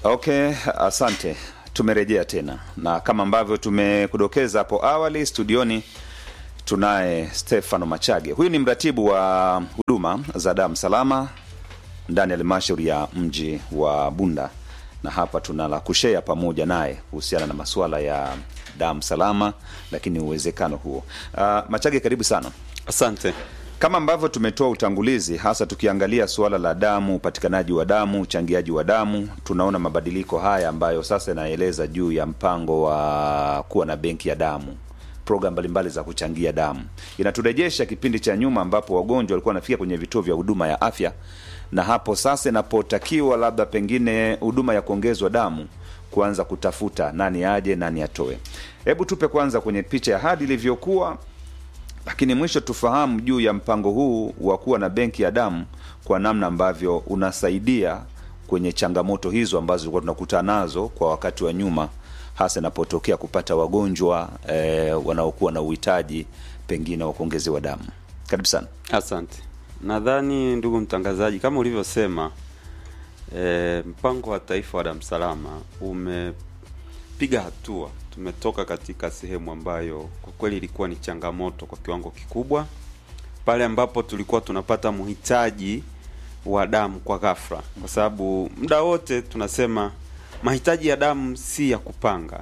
Okay, asante. Tumerejea tena na kama ambavyo tumekudokeza hapo awali, studioni tunaye Stefano Machage. Huyu ni mratibu wa huduma za damu salama ndani ya halmashauri ya mji wa Bunda, na hapa tuna la kushea pamoja naye kuhusiana na masuala ya damu salama, lakini uwezekano huo. Uh, Machage, karibu sana. Asante. Kama ambavyo tumetoa utangulizi, hasa tukiangalia suala la damu, upatikanaji wa damu, uchangiaji wa damu, tunaona mabadiliko haya ambayo sasa yanaeleza juu ya mpango wa kuwa na benki ya damu, programu mbalimbali za kuchangia damu. Inaturejesha kipindi cha nyuma ambapo wagonjwa walikuwa wanafika kwenye vituo vya huduma ya afya, na hapo sasa inapotakiwa labda pengine huduma ya kuongezwa damu kuanza kutafuta nani aje, nani atoe. Hebu tupe kwanza kwenye picha ya hadi ilivyokuwa lakini mwisho tufahamu juu ya mpango huu wa kuwa na benki ya damu kwa namna ambavyo unasaidia kwenye changamoto hizo ambazo tulikuwa tunakutana nazo kwa wakati wa nyuma, hasa inapotokea kupata wagonjwa eh, wanaokuwa na uhitaji pengine wa kuongezewa damu. Karibu sana. Asante. Nadhani ndugu mtangazaji, kama ulivyosema, e, mpango wa taifa wa damu salama umepiga hatua. Tumetoka katika sehemu ambayo kwa kweli ilikuwa ni changamoto kwa kiwango kikubwa, pale ambapo tulikuwa tunapata mhitaji wa damu kwa ghafla, kwa sababu muda wote tunasema mahitaji ya damu si ya kupanga,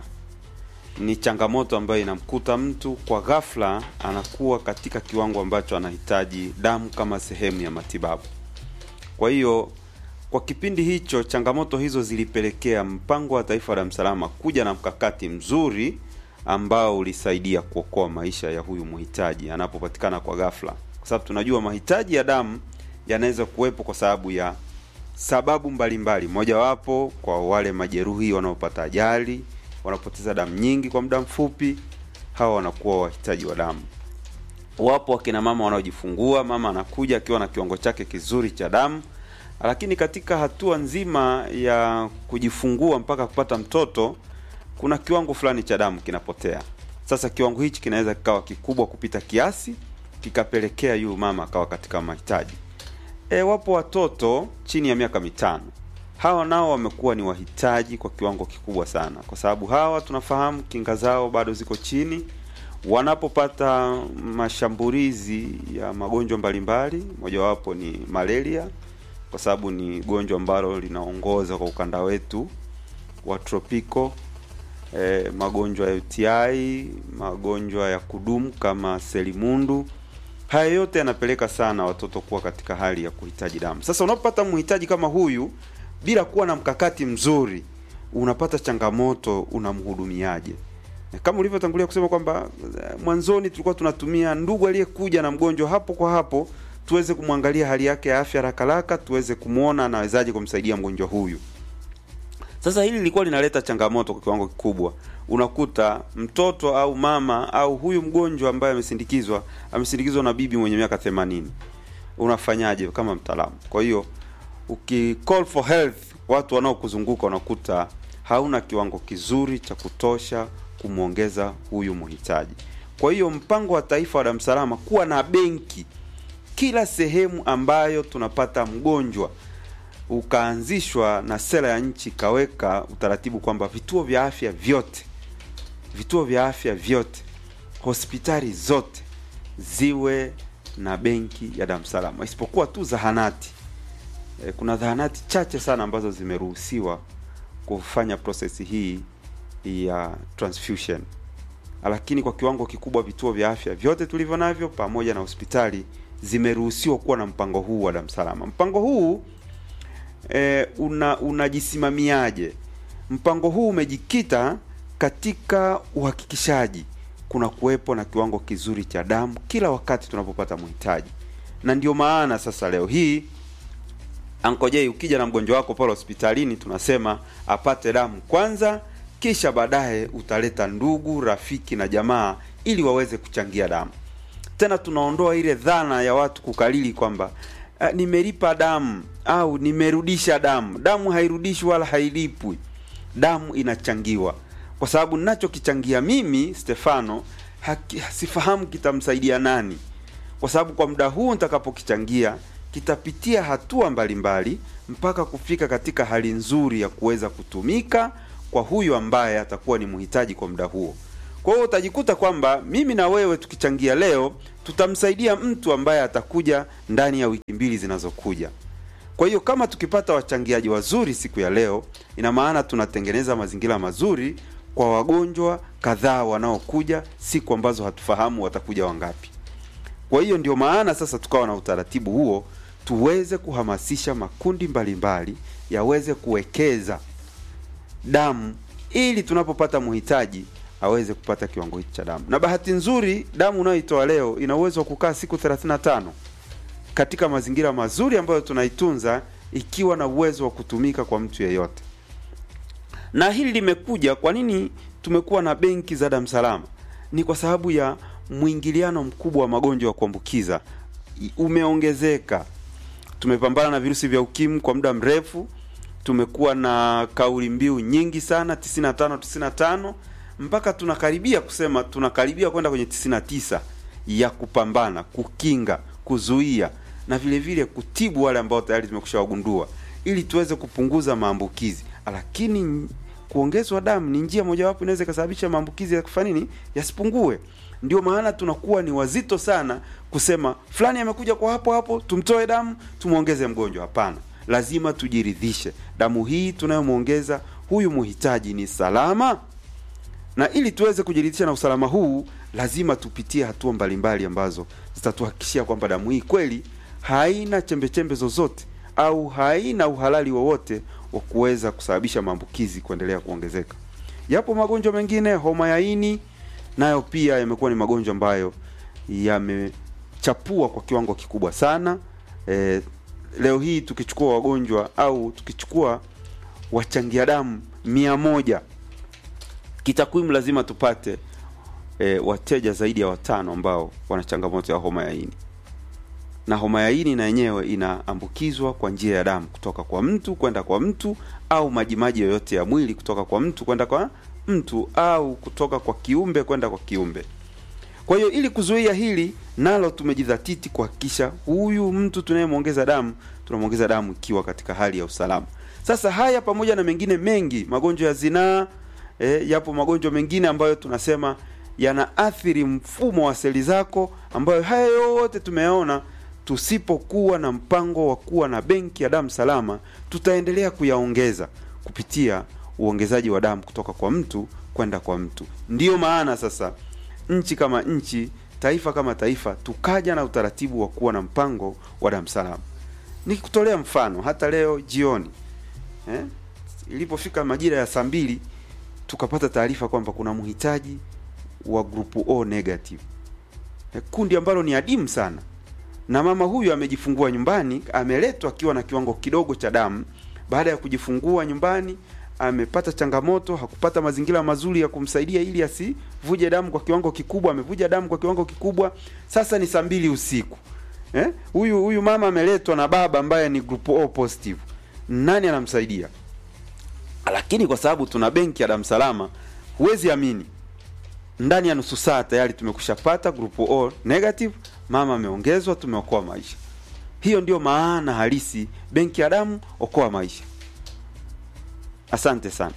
ni changamoto ambayo inamkuta mtu kwa ghafla, anakuwa katika kiwango ambacho anahitaji damu kama sehemu ya matibabu. Kwa hiyo kwa kipindi hicho changamoto hizo zilipelekea mpango wa taifa wa damu salama kuja na mkakati mzuri ambao ulisaidia kuokoa maisha ya huyu mhitaji anapopatikana kwa ghafla, kwa sababu tunajua mahitaji ya damu yanaweza kuwepo kwa sababu ya sababu mbalimbali, mojawapo kwa wale majeruhi wanaopata ajali, wanapoteza damu nyingi kwa muda mfupi, hawa wanakuwa wahitaji wa damu. Wapo wakina mama wanaojifungua, mama anakuja akiwa na kiwango chake kizuri cha damu lakini katika hatua nzima ya kujifungua mpaka kupata mtoto kuna kiwango fulani cha damu kinapotea. Sasa kiwango hichi kinaweza kikawa kikubwa kupita kiasi, kikapelekea yule mama akawa katika mahitaji. E, wapo watoto chini ya miaka mitano, hawa nao wamekuwa ni wahitaji kwa kiwango kikubwa sana, kwa sababu hawa tunafahamu kinga zao bado ziko chini. Wanapopata mashambulizi ya magonjwa mbalimbali, mojawapo ni malaria kwa sababu ni gonjwa ambalo linaongoza kwa ukanda wetu wa tropiko. E, magonjwa ya UTI, magonjwa ya kudumu kama selimundu, haya yote yanapeleka sana watoto kuwa katika hali ya kuhitaji damu. Sasa unapopata mhitaji kama huyu bila kuwa na mkakati mzuri, unapata changamoto, unamhudumiaje? Kama ulivyotangulia kusema kwamba mwanzoni tulikuwa tunatumia ndugu aliyekuja na mgonjwa hapo kwa hapo tuweze kumwangalia hali yake ya afya haraka haraka, tuweze kumwona anawezaje kumsaidia mgonjwa huyu. Sasa hili lilikuwa linaleta changamoto kwa kiwango kikubwa. Unakuta mtoto au mama au huyu mgonjwa ambaye amesindikizwa amesindikizwa na bibi mwenye miaka themanini, unafanyaje kama mtaalamu? Kwa hiyo uki call for help, watu wanaokuzunguka unakuta hauna kiwango kizuri cha kutosha kumwongeza huyu mhitaji. Kwa hiyo mpango wa taifa wa damu salama kuwa na benki kila sehemu ambayo tunapata mgonjwa ukaanzishwa na sera ya nchi ikaweka utaratibu kwamba vituo vya afya vyote vituo vya afya vyote hospitali zote ziwe na benki ya damu salama, isipokuwa tu zahanati. E, kuna zahanati chache sana ambazo zimeruhusiwa kufanya prosesi hii ya transfusion, lakini kwa kiwango kikubwa vituo vya afya vyote tulivyo navyo pamoja na hospitali zimeruhusiwa kuwa na mpango huu wa damu salama. Mpango huu e, una unajisimamiaje? Mpango huu umejikita katika uhakikishaji kuna kuwepo na kiwango kizuri cha damu kila wakati tunapopata mhitaji, na ndio maana sasa leo hii Ankojei, ukija na mgonjwa wako pale hospitalini, tunasema apate damu kwanza, kisha baadaye utaleta ndugu, rafiki na jamaa ili waweze kuchangia damu tena tunaondoa ile dhana ya watu kukalili kwamba uh, nimelipa damu au nimerudisha damu. Damu hairudishwi wala hailipwi, damu inachangiwa, kwa sababu ninachokichangia mimi Stefano haki, sifahamu kitamsaidia nani, kwa sababu kwa muda huu nitakapokichangia kitapitia hatua mbalimbali mpaka kufika katika hali nzuri ya kuweza kutumika kwa huyu ambaye atakuwa ni mhitaji kwa muda huo. Kwa hiyo utajikuta kwamba mimi na wewe tukichangia leo tutamsaidia mtu ambaye atakuja ndani ya wiki mbili zinazokuja. Kwa hiyo kama tukipata wachangiaji wazuri siku ya leo, ina maana tunatengeneza mazingira mazuri kwa wagonjwa kadhaa wanaokuja siku ambazo hatufahamu watakuja wangapi. Kwa hiyo ndio maana sasa tukawa na utaratibu huo, tuweze kuhamasisha makundi mbalimbali yaweze kuwekeza damu ili tunapopata mhitaji aweze kupata kiwango hichi cha damu. Na bahati nzuri damu unayoitoa leo ina uwezo wa kukaa siku 35 katika mazingira mazuri ambayo tunaitunza ikiwa na uwezo wa kutumika kwa mtu yeyote. Na hili limekuja, kwa nini tumekuwa na benki za damu salama? Ni kwa sababu ya mwingiliano mkubwa wa magonjwa ya kuambukiza umeongezeka. Tumepambana na virusi vya ukimwi kwa muda mrefu, tumekuwa na kauli mbiu nyingi sana 95 95 mpaka tunakaribia kusema tunakaribia kwenda kwenye 99 ya kupambana, kukinga, kuzuia na vile vile kutibu wale ambao tayari tumekusha wagundua ili tuweze kupunguza maambukizi. Lakini kuongezwa damu ni njia mojawapo inaweza ikasababisha maambukizi ya kufanya nini, yasipungue. Ndio maana tunakuwa ni wazito sana kusema fulani amekuja kwa hapo hapo, tumtoe damu tumwongeze mgonjwa. Hapana, lazima tujiridhishe damu hii tunayomwongeza huyu muhitaji ni salama, na ili tuweze kujiridhisha na usalama huu, lazima tupitie hatua mbalimbali ambazo zitatuhakikishia kwamba damu hii kweli haina chembechembe zozote au haina uhalali wowote wa kuweza kusababisha maambukizi kuendelea kuongezeka. Yapo magonjwa mengine, homa ya ini nayo pia yamekuwa ni magonjwa ambayo yamechapua kwa kiwango kikubwa sana. E, leo hii tukichukua wagonjwa au tukichukua wachangia damu mia moja kitakwimu, lazima tupate e, wateja zaidi ya watano ambao wana changamoto ya homa ya ini na homa ya ini na yenyewe inaambukizwa kwa njia ya damu kutoka kwa mtu kwenda kwa mtu, au majimaji yoyote ya mwili kutoka kwa mtu kwenda kwa mtu, au kutoka kwa kiumbe kwenda kwa kiumbe. Kwa hiyo ili kuzuia hili nalo, tumejidhatiti kuhakikisha huyu mtu tunayemwongeza damu tunamwongeza damu ikiwa katika hali ya usalama. Sasa haya pamoja na mengine mengi, magonjwa ya zinaa, e, yapo magonjwa mengine ambayo tunasema yanaathiri mfumo wa seli zako, ambayo haya yote tumeyaona tusipokuwa na mpango wa kuwa na benki ya damu salama, tutaendelea kuyaongeza kupitia uongezaji wa damu kutoka kwa mtu kwenda kwa mtu. Ndiyo maana sasa nchi kama nchi, taifa kama taifa, tukaja na utaratibu wa kuwa na mpango wa damu salama. Nikikutolea mfano, hata leo jioni eh, ilipofika majira ya saa mbili tukapata taarifa kwamba kuna mhitaji wa grupu O negative, eh, kundi ambalo ni adimu sana na mama huyu amejifungua nyumbani, ameletwa akiwa na kiwango kidogo cha damu. Baada ya kujifungua nyumbani, amepata changamoto, hakupata mazingira mazuri ya kumsaidia ili asivuje damu kwa kiwango kikubwa. Amevuja damu kwa kiwango kikubwa. Sasa ni saa mbili usiku eh? Huyu huyu mama ameletwa na baba ambaye ni group O positive. Nani anamsaidia? Lakini kwa sababu tuna benki ya damu salama, huwezi amini, ndani ya nusu saa tayari tumekushapata group O negative mama ameongezwa, tumeokoa maisha. Hiyo ndio maana halisi benki ya damu, okoa maisha. Asante sana.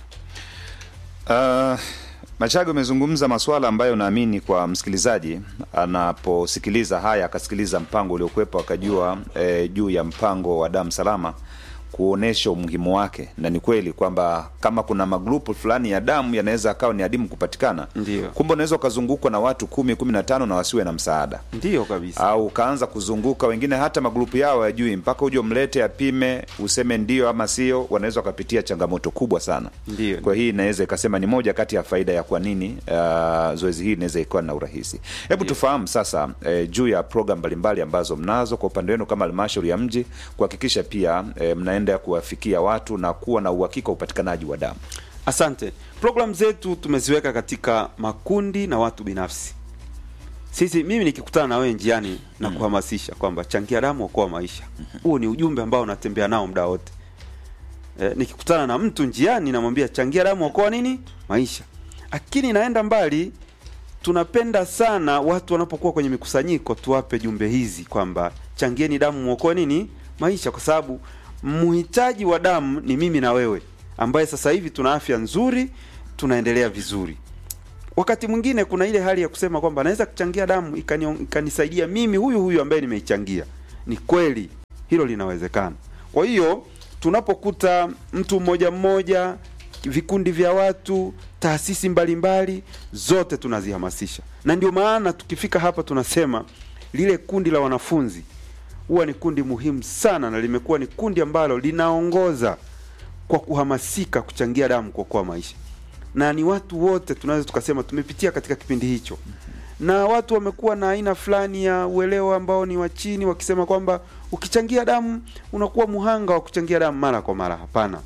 Uh, Machago umezungumza masuala ambayo naamini kwa msikilizaji anaposikiliza haya akasikiliza mpango uliokuwepo akajua eh, juu ya mpango wa damu salama kuonesha umuhimu wake, na ni kweli kwamba kama kuna magrupu fulani ya damu yanaweza akawa ni adimu kupatikana, Ndio. kumbe unaweza ukazungukwa na watu kumi kumi na tano na wasiwe na msaada Ndiyo kabisa. au ukaanza kuzunguka wengine hata magrupu yao yajui mpaka uje umlete apime useme ndio ama sio, wanaweza wakapitia changamoto kubwa sana. Ndiyo. Kwa hii inaweza ikasema ni moja kati ya faida ya kwa nini uh, zoezi hili inaweza ikuwa na urahisi. Hebu tufahamu sasa eh, juu ya program mbalimbali ambazo mnazo kwa upande wenu kama halmashauri ya mji kuhakikisha pia eh, mnaenda kuwafikia watu na kuwa na uhakika wa upatikanaji wa damu. Asante. Programu zetu tumeziweka katika makundi na watu binafsi. Sisi mimi nikikutana na wewe njiani na kuhamasisha kwamba changia damu okoa maisha. Huo ni ujumbe ambao unatembea nao muda wote. E, nikikutana na mtu njiani namwambia changia damu okoa nini? Maisha. Lakini naenda mbali tunapenda sana watu wanapokuwa kwenye mikusanyiko tuwape jumbe hizi kwamba changieni damu muokoe nini? maisha, kwa sababu mhitaji wa damu ni mimi na wewe, ambaye sasa hivi tuna afya nzuri, tunaendelea vizuri. Wakati mwingine kuna ile hali ya kusema kwamba naweza kuchangia damu ikani, ikanisaidia mimi huyu huyu ambaye nimeichangia. Ni kweli hilo linawezekana. Kwa hiyo tunapokuta mtu mmoja mmoja, vikundi vya watu, taasisi mbalimbali, zote tunazihamasisha, na ndio maana tukifika hapa tunasema lile kundi la wanafunzi huwa ni kundi muhimu sana, na limekuwa ni kundi ambalo linaongoza kwa kuhamasika kuchangia damu kuokoa maisha, na ni watu wote tunaweza tukasema tumepitia katika kipindi hicho, na watu wamekuwa na aina fulani ya uelewa ambao ni wa chini, wakisema kwamba ukichangia damu unakuwa muhanga wa kuchangia damu mara kwa mara. Hapana,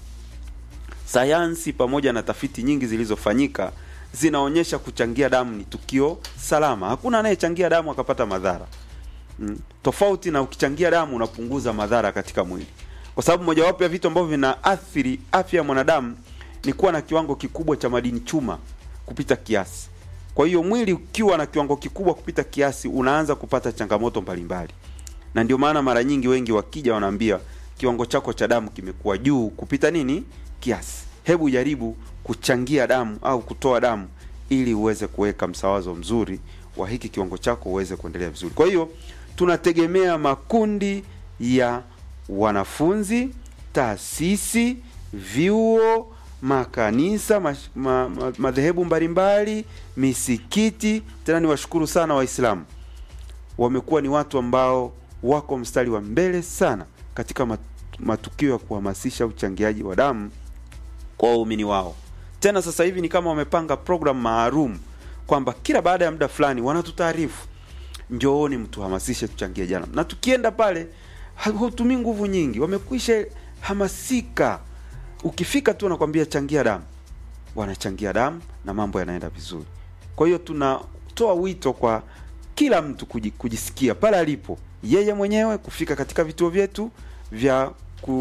sayansi pamoja na tafiti nyingi zilizofanyika zinaonyesha kuchangia damu ni tukio salama. Hakuna anayechangia damu akapata madhara mm. Tofauti na ukichangia damu unapunguza madhara katika mwili, kwa sababu mojawapo ya vitu ambavyo vinaathiri afya ya mwanadamu ni kuwa na kiwango kikubwa cha madini chuma kupita kiasi. Kwa hiyo mwili ukiwa na kiwango kikubwa kupita kiasi, unaanza kupata changamoto mbalimbali, na ndio maana mara nyingi wengi wakija wanaambia kiwango chako cha damu kimekuwa juu kupita nini kiasi, hebu jaribu kuchangia damu au kutoa damu ili uweze kuweka msawazo mzuri wa hiki kiwango chako uweze kuendelea vizuri. Kwa hiyo tunategemea makundi ya wanafunzi, taasisi, vyuo, makanisa, mash- ma, ma, madhehebu mbalimbali, misikiti. Tena niwashukuru sana Waislamu, wamekuwa ni watu ambao wako mstari wa mbele sana katika mat- matukio ya kuhamasisha uchangiaji wa damu kwa waumini wao. Tena sasa hivi ni kama wamepanga program maalum kwamba kila baada ya muda fulani wanatutaarifu, njooni mtuhamasishe tuchangie damu, na tukienda pale hutumii nguvu nyingi, wamekwisha hamasika. Ukifika tu nakwambia changia damu, wanachangia damu na mambo yanaenda vizuri. Kwa hiyo tunatoa wito kwa kila mtu kuji- kujisikia pale alipo yeye mwenyewe kufika katika vituo vyetu vya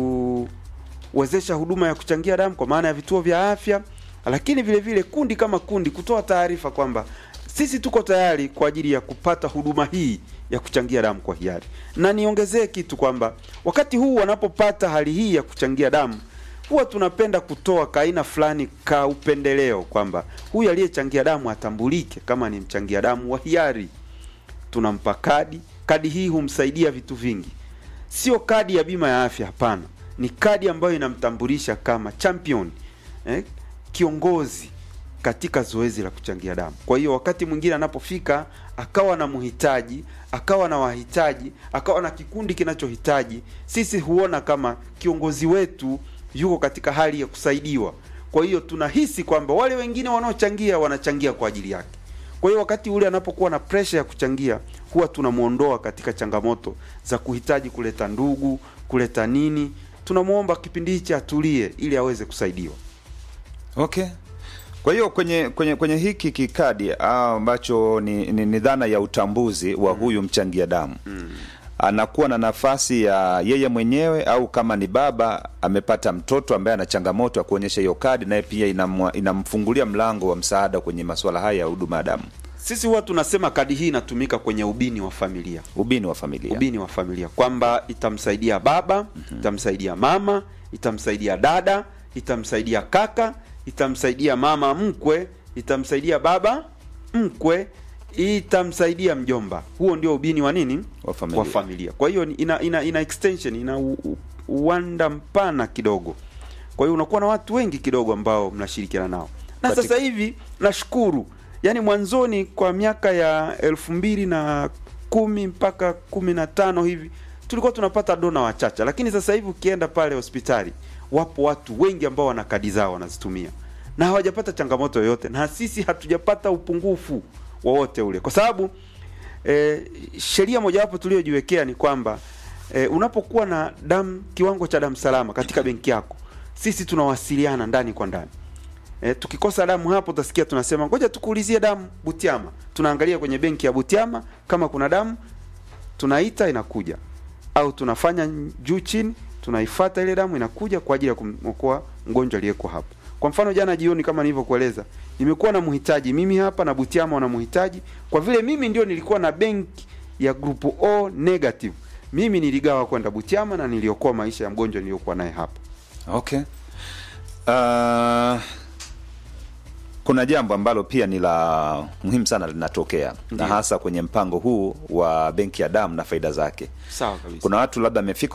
kuwezesha huduma ya kuchangia damu kwa maana ya vituo vya afya, lakini vile vile kundi kama kundi kutoa taarifa kwamba sisi tuko tayari kwa ajili ya kupata huduma hii ya kuchangia damu kwa hiari. Na niongezee kitu kwamba wakati huu wanapopata hali hii ya kuchangia damu huwa tunapenda kutoa kaina fulani ka upendeleo kwamba huyu aliyechangia damu atambulike kama ni mchangia damu wa hiari. Tunampa kadi. Kadi hii humsaidia vitu vingi, sio kadi ya bima ya afya, hapana. Ni kadi ambayo inamtambulisha kama champion eh, kiongozi katika zoezi la kuchangia damu. Kwa hiyo wakati mwingine anapofika akawa na mhitaji, akawa na wahitaji, akawa na kikundi kinachohitaji, sisi huona kama kiongozi wetu yuko katika hali ya kusaidiwa. Kwa hiyo tunahisi kwamba wale wengine wanaochangia wanachangia kwa ajili yake. Kwa hiyo wakati ule anapokuwa na presha ya kuchangia, huwa tunamwondoa katika changamoto za kuhitaji kuleta ndugu, kuleta nini. Tunamwomba kipindi hichi atulie ili aweze kusaidiwa. Okay. Kwa hiyo kwenye kwenye kwenye hiki kikadi ah, ambacho ni, ni, ni dhana ya utambuzi wa huyu mchangia damu anakuwa na nafasi ya yeye mwenyewe au kama ni baba amepata mtoto ambaye ana changamoto ya kuonyesha hiyo kadi, naye pia inamwa- inamfungulia mlango wa msaada kwenye masuala haya ya huduma ya damu, Sisi huwa tunasema kadi hii inatumika kwenye ubini wa familia ubini wa familia. ubini wa familia kwamba itamsaidia baba, itamsaidia mama, itamsaidia dada, itamsaidia kaka, itamsaidia mama mkwe, itamsaidia baba mkwe, itamsaidia mjomba. Huo ndio ubini wa nini? Wa familia. Wa familia. Kwa hiyo ni- ina, ina, ina extension, ina u- u- uwanda mpana kidogo. Kwa hiyo unakuwa na watu wengi kidogo ambao mnashirikiana nao, na Katika- sasa hivi nashukuru, yaani mwanzoni kwa miaka ya elfu mbili na kumi mpaka kumi na tano hivi tulikuwa tunapata dona wachache, lakini sasa hivi ukienda pale hospitali wapo watu wengi ambao wana kadi zao wanazitumia na hawajapata changamoto yoyote, na sisi hatujapata upungufu wowote ule, kwa sababu e, sheria mojawapo tuliyojiwekea ni kwamba e, unapokuwa na damu kiwango cha damu salama katika benki yako, sisi tunawasiliana ndani kwa ndani. E, tukikosa damu hapo utasikia tunasema ngoja tukuulizie damu Butiama. Tunaangalia kwenye benki ya Butiama kama kuna damu, tunaita inakuja, au tunafanya juu chini, tunaifuata ile damu inakuja kwa ajili ya kumwokoa mgonjwa aliyeko hapo. Kwa mfano jana jioni, kama nilivyokueleza, nimekuwa na mhitaji mimi hapa na Butiama wana mhitaji, kwa vile mimi ndio nilikuwa na benki ya grupu O negative mimi niligawa kwenda Butiama na niliokoa maisha ya mgonjwa niliyokuwa naye hapa. Okay. Uh, kuna jambo ambalo pia ni la muhimu sana linatokea na Ndiyo. hasa kwenye mpango huu wa benki ya damu na faida zake. Sawa kabisa. Kuna watu labda amefika